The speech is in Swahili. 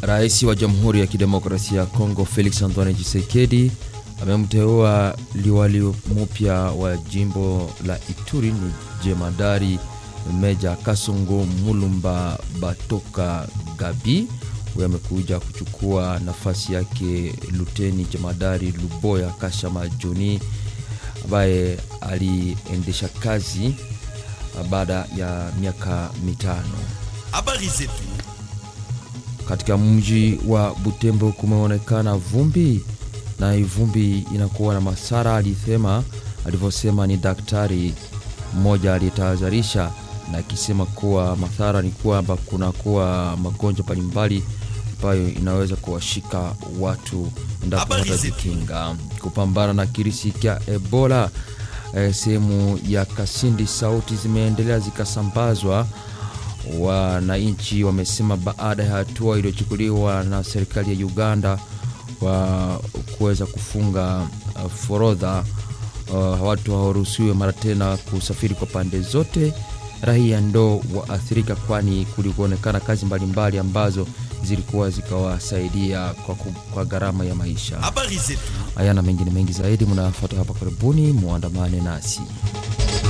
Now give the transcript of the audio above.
Rais wa Jamhuri ya Kidemokrasia ya Kongo Felix Antoine Tshisekedi amemteua liwali mpya wa jimbo la Ituri ni jemadari Meja Kasongo Mulumba Batoka Gabi. Huyo amekuja kuchukua nafasi yake luteni jemadari Luboya Kashama Joni ambaye aliendesha kazi baada ya miaka mitano. Habari zetu Katika mji wa Butembo kumeonekana vumbi na hii vumbi inakuwa na masara, alisema alivyosema ni daktari mmoja aliyetahadharisha na akisema kuwa madhara ni kwamba kunakuwa magonjwa mbalimbali ambayo inaweza kuwashika watu endapo Habari zetu. watajikinga kupambana na kirisi cha Ebola. Eh, sehemu ya Kasindi sauti zimeendelea zikasambazwa. Wananchi wamesema baada ya hatua iliyochukuliwa na serikali ya Uganda wa kuweza kufunga uh, forodha uh, watu hawaruhusiwe mara tena kusafiri kwa pande zote, raia ndo waathirika, kwani kulikuonekana kazi mbalimbali ambazo zilikuwa zikawasaidia kwa, ku- kwa gharama ya maisha. habari zetu Haya na mengine mengi zaidi mnayafuata hapa karibuni, muandamane nasi.